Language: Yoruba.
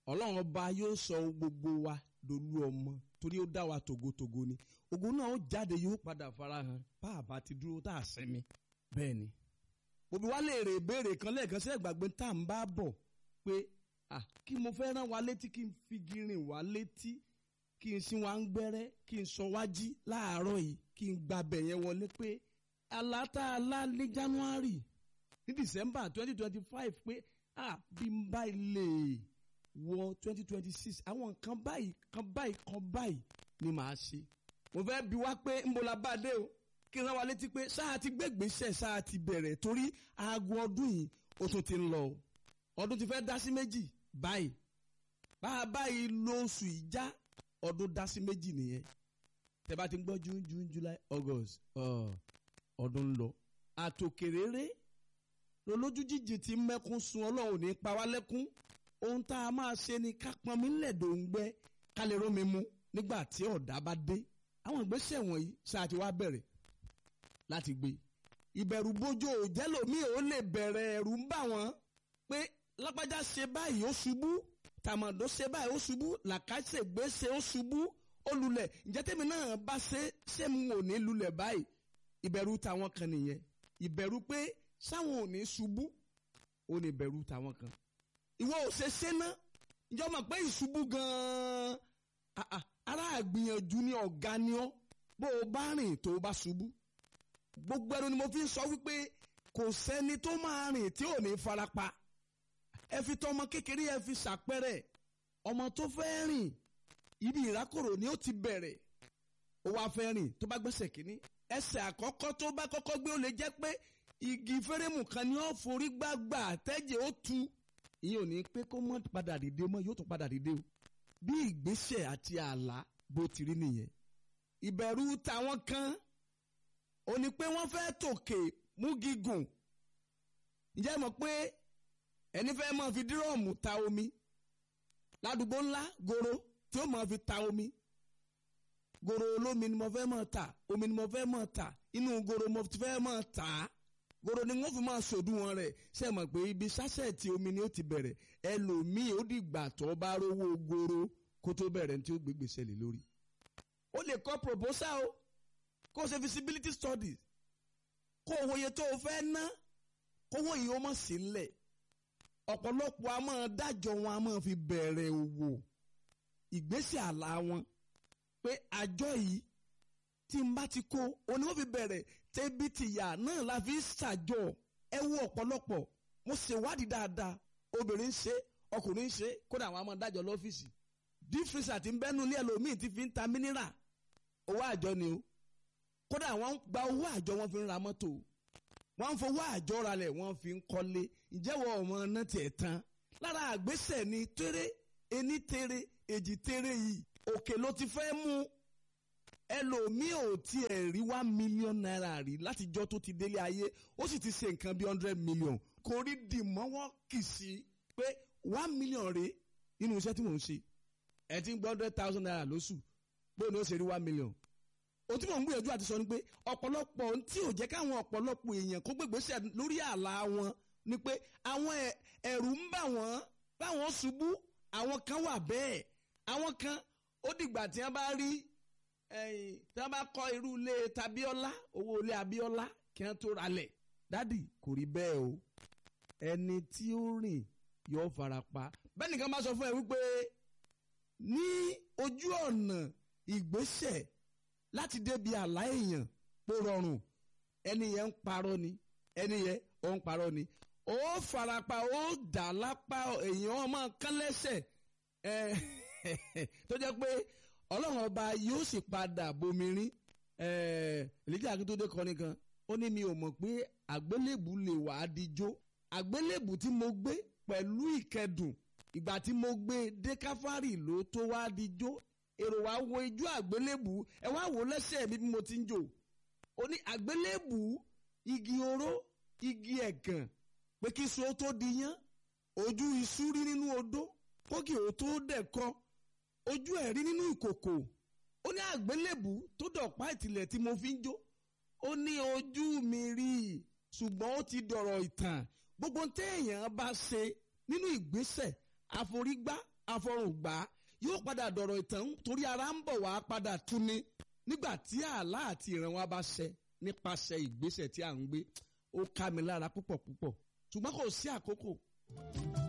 ọlọ́run ọba yóò sọ gbogbo wa dolú ọmọ torí ó dá wa tògótògó ni ògo náà ó jáde yóò padà farahàn bá a bá ti dúró tá a sinmi bẹ́ẹ̀ ni. òbí wa lè rè béèrè kan lẹ́ẹ̀kan sí ẹ̀gbàgbé tá à ń bá bọ̀ pé ah kí mo fẹ́ rán wa létí kí n fi girin wa létí kí n sin wa ń gbẹ́rẹ́ kí n sọ wá jí láàárọ̀ yìí kí n gbàbẹ̀ yẹn wọlé pé aláta alá ní January ní December twenty twenty five pé ah bí n bá ilé wọ twenty twenty six àwọn nǹkan báyìí kan báyìí kan báyìí ni màá ṣe mo fẹ́ bi wá pé ń bo la bá dé o kí n rán wa létí pé sáà ti gbégbèsè sáà ti bẹ̀rẹ̀ torí aago ọdún yìí ó tún ti ń lọ o ọdún ti fẹ́ dá sí méjì báyìí bá a báyìí lóṣù ìjà ọdún dá sí méjì nìyẹn tẹ́ bá ti ń gbọ́ june june july august ọdún ń lọ àtòkèrèrè lolójú jíjì tí mẹ́kún sun ọlọ́run ní pa wá lẹ́kún ohun tá a máa ṣe ni ká pọnmi lẹ̀dọ̀ ń gbẹ́ ká lè rómi mu nígbà tí ọ̀dá bá dé àwọn ìgbésẹ̀ wọ̀nyí ṣáà ti wá bẹ̀rẹ̀ láti gbé ìbẹ̀rù bójú òjẹ́lòmíì ó lè bẹ̀rẹ̀ ẹ̀rù ń bà wọ́n pé lágbájá ṣe báyìí ó ṣubú tàmọ̀dó ṣe báyìí ó ṣubú làkàṣègbè ṣe ó ṣubú ó lulẹ̀ ǹjẹ́ tèmi náà bá ṣe ṣé mo ò ní lulẹ̀ báyìí ìbẹ̀rù tàwọn kan nìyẹn ìbẹ̀rù pé sáwọn ò ní ṣubú ó ní ìbẹ̀rù tàwọn kan ìwọ ò ṣe ṣe ná ǹjẹ́ o mọ̀ pé ìṣubú gan-an ara àgbìyànjú ni ọ̀gá ni ọ́ bó o bá rìn tó o bá ṣubú gbogbo ẹnu ni mo fi ń sọ wípé kò sẹ́ni tó máa rìn tí ò ní farapa ẹ fi tọmọ kékeré ẹ fi ṣàpẹrẹ ọmọ tó fẹ́ rìn ibi ìrákòrò ni ó ti bẹ̀rẹ̀ ó wá fẹ́ rìn tó bá gbẹ́sẹ̀ kínní ẹsẹ̀ àkọ́kọ́ tó bá kọ́kọ́ gbé ó lè jẹ́ pé igi fẹ́rẹ́mù kan ni ó forí gbàgbà tẹ́jẹ̀ ó tu ìyẹn ò ní pé kó mọ́ padà dìde mọ́ yóò tún padà dìde o bí ìgbésẹ̀ àti àlá bó ti rí nìyẹn ìbẹ̀rù tàwọn kan ò ní pé wọ́n fẹ́ tòkè mú gígùn ǹjẹ́ mọ̀ pé ẹni fẹ́ máa fi dírọ̀mù ta omi ládùúgbò ńlá goro tí ó máa fi ta omi goro olómi ni mo fẹ́ máa ta omi ni mo fẹ́ máa ta inú goro mo fẹ́ máa ta á goro ni wọ́n fi máa ṣòdiwọ̀n rẹ̀ ṣe mọ̀ pé ibi sásẹ̀tì omi ni ó ti bẹ̀rẹ̀ ẹlòmíì ó dìgbà tó bá rówó goro kó tó bẹ̀rẹ̀ ní tí ó gbé gbèsè lé lórí. ó lè kọ́ proposal o kó o ṣe feasibility studies kó o wòye tó o fẹ́ ná kówó yìí ó mọ̀ sí ńlẹ̀ ọ̀pọ̀lọpọ̀ a máa dájọ́ wọn a máa fi bẹ̀rẹ̀ òwò ìgbésẹ̀ àlá wọn pé àjọ yìí tí n bá ti kó òní wọ́n fi bẹ̀rẹ̀ tẹ́bí tìyà náà la fi ṣàjọ ẹ wo ọ̀pọ̀lọpọ̀ mo ṣèwádìí dáadáa obìnrin ń ṣe ọkùnrin ń ṣe kódà àwọn máa dájọ́ lọ́fíìsì dífírísà tí ń bẹ́nu ilé ẹlòmíì ti fi ń ta mínírà owó àjọ ni o kódà wọ́n gba owó àjọ wọn fi ń ra mọ́tò wọ́n ń fowó àjọ ralẹ̀ wọ́n fi ń kọ́lé ìjẹ́wọ́ ọmọ náà tiẹ̀ tán lára àgbésẹ̀ ni tẹ́rẹ́ ení tẹ́rẹ́ èjì tẹ́rẹ́ yìí òkè ló ti fẹ́ mú ẹlòmíì ò tiẹ̀ rí one million naira rí látijọ́ tó ti délé ayé ó sì ti ṣe nǹkan bí hundred million kò rí dìmọ́wọ́ kì í sí pé one million rè nínú iṣẹ́ tí mò ń ṣe ẹ ti ń gbọ́ hundred thousand naira lóṣù bóun ni ó ṣe rí one million ohun tí mò ń gbìyànjú àti sọ ni pé ọ̀pọ̀lọpọ̀ ohun tí ò jẹ́ káwọn ọ̀pọ̀lọpọ̀ èèyàn kó gbégbèsè lórí àlá wọn ni pé àwọn ẹ̀rù ń bà wọ́n báwọn ṣubú àwọn kan wà bẹ́ẹ̀ àwọn kan ó dìgbà tí wọ́n bá rí tí wọ́n bá kọ́ irú ilé tabiola owó ilé abiola kí wọ́n tó ralẹ̀ dádì kò rí bẹ́ẹ̀ o ẹni tí ó rìn yóò fara pa bẹ́ẹ̀ nìkan bá sọ fún ẹ wípé ní ojú ọ̀nà ìgbésẹ̀ láti débi àlá èèyàn pé rọrùn ẹni yẹn ń parọ́ ni ẹni yẹn ó ń parọ́ ni ó farapa ó dà lápá èèyàn ọmọ kán lẹ́sẹ̀ tó jẹ́ pé ọlọ́run ọba yóò sì padà bomirin Elijah Akíntúndé kọrin kan ó ní mi ò mọ̀ pé àgbélébù lè wà á dijó àgbélébù tí mo gbé pẹ̀lú ìkẹdùn ìgbà tí mo gbé dé káfárì ló tó wá dijó èrò wa wo ijó àgbélébù ẹ wá wò lẹ́sẹ̀ mi bí mo ti ń jò ó ní àgbélébù igi oró igi ẹ̀gàn pé kí so tó di yán ojú iṣu rí nínú odó kókì ó tó dẹ̀kọ ojú ẹ̀ rí nínú ìkòkò ó ní àgbélébù tó dọ̀pá ìtìlẹ̀ tí mo fi ń jó ó ní ojú mi rí i ṣùgbọ́n ó ti dọ̀rọ̀ ìtàn gbogbo téèyàn bá ṣe nínú ìgbésẹ̀ àforígbá afọrùn gbà á yóò padà dọ̀rọ̀ ìtàn torí ara ń bọ̀ wá padà tún ni nígbà tí àlá àti ìran wa bá ṣẹ nípasẹ̀ ìgbésẹ̀ tí à ń gbé ó ká mi lára púpọ̀ púpọ̀ ṣùgbọ́n kò sí àkókò